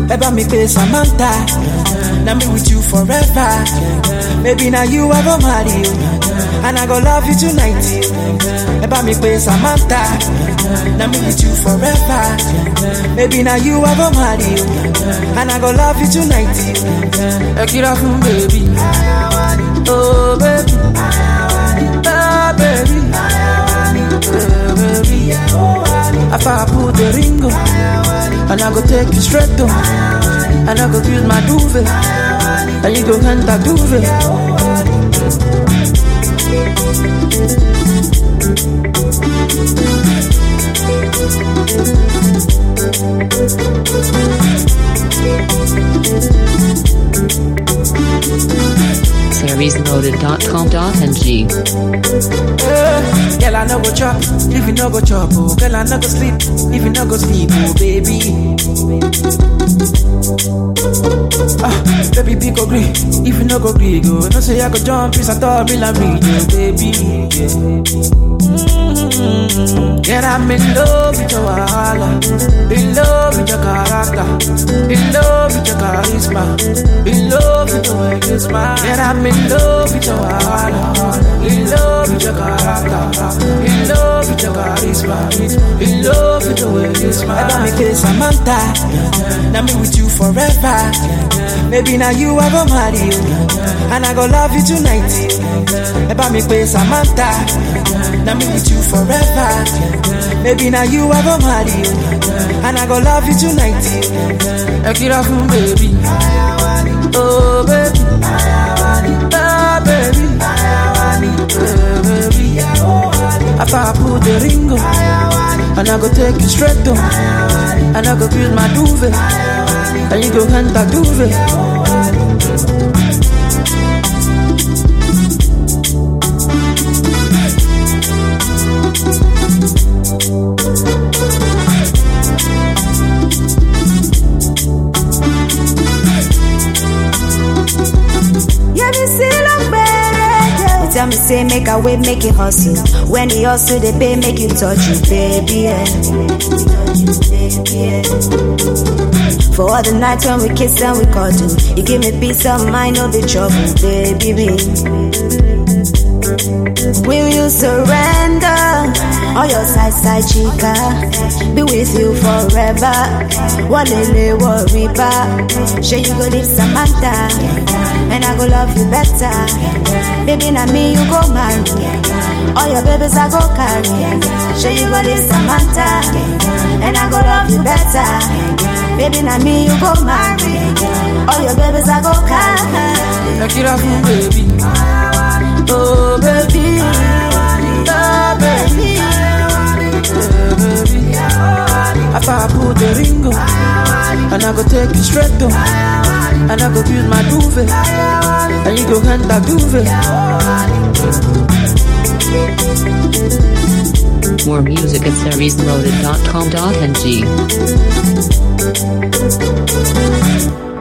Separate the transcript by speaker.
Speaker 1: Ever me pay Samantha. Now me with you forever. Maybe now you I go marry you. And I go love you tonight. Ever me pay Samantha. Now me with you forever. Maybe now you I go marry you. And I go love you tonight. Ekira fun baby. Oh baby. Oh baby. Oh baby. After I put the ring on, and I go take you straight to, and I go use my duvet, and you go enter duvet.
Speaker 2: seriesloaded.com.ng.
Speaker 1: Eh, Girl, I no go chop, if you no go chop, oh. Girl, I no go sleep, if you no go sleep, oh, baby. Ah, baby, be go green, if you no go green, go. No say I go jump, peace, I thought me like me, yeah, baby. Yeah. Mm-hmm. Girl, I'm in love with your wahala, in love with your character, in love with your charisma, in love with the way you smile. Girl, I'm in love with your wahala, in love with your character, in love with your charisma, in love with the way you smile. Ever me pay Samantha, now me with you forever. Maybe now you I go marry you, and I go love you tonight. Ever me pay Samantha, now me with you forever. Maybe now you I go marry you, and I go love you tonight. Ekira fun baby, oh baby, oh baby, oh baby. After I put the ring on, and I go take you straight to, and I go build my duvet, and you go enter duvet.
Speaker 3: Yeah, me see look better. You tell me say make a way, make it hustle. When the hustle they pay, make you touch you, baby. Yeah. Yeah. For all the nights when we kiss and we cuddle, you give me peace of mind, no be trouble, baby. Will you surrender all your side side chica? Be with you forever. Walele worry ba. Sure you go live Samantha, and I go love you better. Baby, na me you go marry. All your babies I go carry. Sure you go live Samantha, and I go love you better. Baby, na me you go marry. All your babies I go carry.
Speaker 1: Ekira fun baby, oh baby, oh baby, oh baby. After I put the ring on, and I go take you straight to, and I go build my duvet, and you go enter duvet.
Speaker 2: More music at seriesloaded.com.ng.